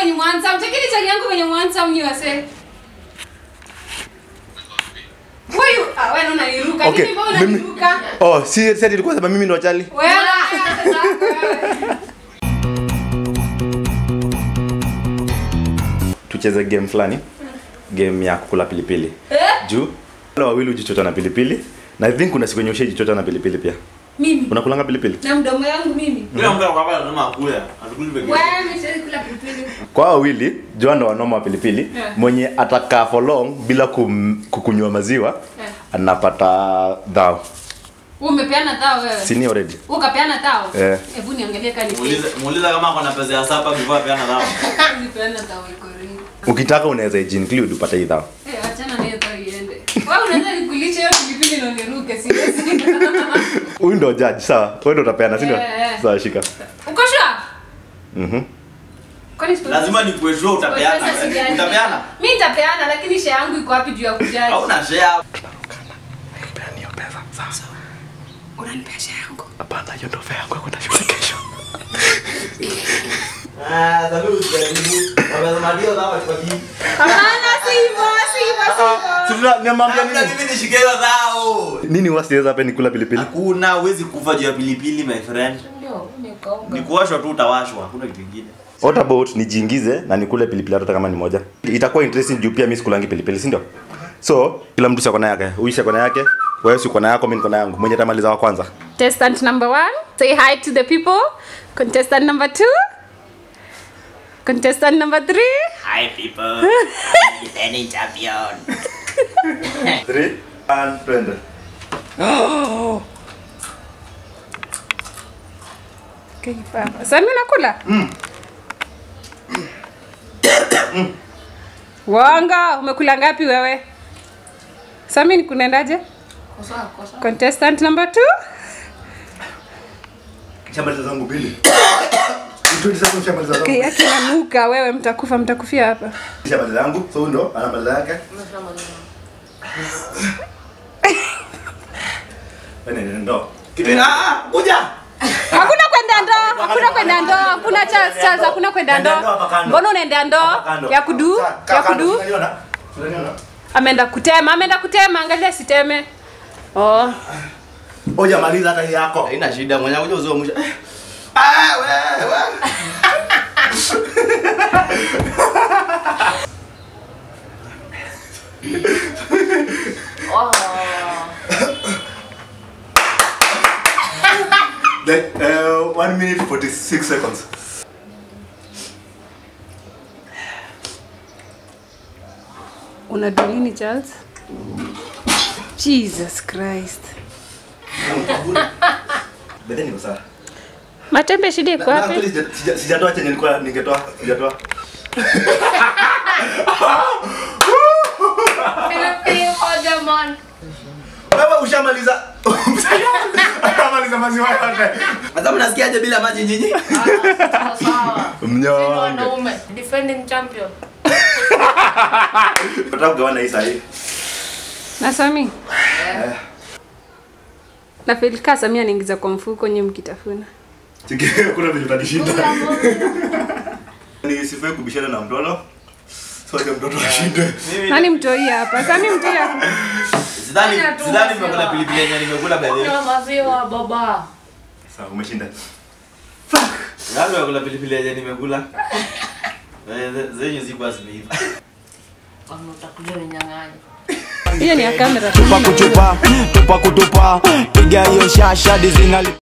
kwenye mwanza mtakini chali yangu kwenye mwanza mnyi wase huyu ah wewe unaniruka Okay, nini mbona mimi- unaniruka Oh, si si ilikuwa sema mimi ndo chali. wewe sasa wewe Tucheze game fulani. Game ya kukula pilipili. Eh? Juu wale wawili ujichota na pilipili. Na I think kuna siku yenye ushajichota na pilipili pia. mimi Unakulanga pilipili? na mdomo yangu mimi Kila mtu anakuwa lazima akule. Atukuli peke yake. wewe mimi siwezi kula pilipili Kwa hao wawili, Joan ndo wanoma wa pilipili. Yeah. Mwenye atakaa for long bila kum, kukunywa maziwa Yeah. anapata dhao. Wewe umepeana tao wewe Si ni already? ukapeana tao Eh. hebu niangalie kani Muulize muulize kama ako na pesa ya sapa before apeana dawa. nipeana tao iko ringi Ukitaka unaweza include upate hii dhao. eh achana na hiyo tao iende wewe unaweza nikulisha hiyo pilipili na uniruke siwezi Huyu ndo judge, sawa? Wewe ndo utapeana, si ndio? Eh, eh. Sawa, shika. uko sure Mhm. kwani sipo Lazima nikuwe sure utapeana. Pesa sijali. Utapeana? Mimi nitapeana lakini share yangu iko wapi juu ya kujaji? Hauna share. Peana hiyo pesa. Sawa. Unanipea share yangu. Hapana, hiyo ndo fare yangu ya kwenda shule kesho. Ah, sasa usijaribu. Wamesema ndio dawa kwa hii. Hapana, si hivyo, si hivyo, si hivyo. Si tuna niambia Labda nini? mimi nishike hiyo dhao. Nini wasiweza hapa ni kula pilipili? Hakuna huwezi kufa juu ya pilipili my friend. Ni kuwashwa tu utawashwa, hakuna kitu kingine. What about nijiingize na nikule pilipili hata kama ni moja? Itakuwa interesting juu pia mimi sikulangi pilipili, si ndio? So, kila mtu siko na yake. Huyu siko na yake, wewe siko na yako, mimi niko na yangu. Mwenye tamaliza wa kwanza. Contestant number one, say hi to the people. Contestant number two. Contestant number three. Hi people. I'm defending champion. 3 and 20. Okay, baba. Sasa mimi nakula? Wanga, umekula ngapi wewe? Sasa mimi kunaendaje? Contestant number two. Shamaliza zangu mbili. Mtu sasa shamaliza zangu. Okay, yake nanuka wewe mtakufa mtakufia hapa. Shamaliza zangu. So huyu ndo anamaliza yake. Wewe ndio ndo. Kitu ah, kuja. Hakuna kwenda ndoo, hakuna kwenda ndoo, hakuna chance chance, hakuna kwenda Nenda ndoo ndoo. hapa kando. Mbona unaenda ndoo Hapa kando. ya kudu? Sa- kaa Ya kando, kudu? unaniona? Unaniona? Ameenda kutema, ameenda kutema, angalia siteme. Oh. Oja maliza hata hii yako. Haina shida, mwenye kuja uzio mwisho. Ah, wewe. Like uh, 1 minute 46 seconds. Unajua nini Charles? Jesus Christ. Bede niko sawa. Matembe shida iko Na- na wapi? actually sija- sija- Sijatoa chenye nilikuwa ningetoa. Sijatoa. Wewe ushamaliza. Ushamaliza maziwa yote. Sasa mnasikiaje bila maji nyinyi? Mnyonge. Wanaume, defending champion. Nataka kugawana hii sahi. Na Sami. Na Felika Sami anaingiza kwa mfuko nyewe mkitafuna. Chiki kuna vile utanishinda. Ni sifai kubishana na mtoto. So acha mtoto ashinde. Mimi Nani mtoi hapa? Sami mtoi hapa. sidhani Fanya tu sidhani maziwa. nimekula pilipili yenye nimekula by the way. Kunywa maziwa baba. Sawa, umeshinda. Nani nimekula pilipili yenye nimekula? Eh, ze- Zenye zikuwa zimeiva. Wanautakuja ninyang'anya. Hiyo ni ya kamera. tupa kutupa tupa kutupa piga hiyo shasha dizinali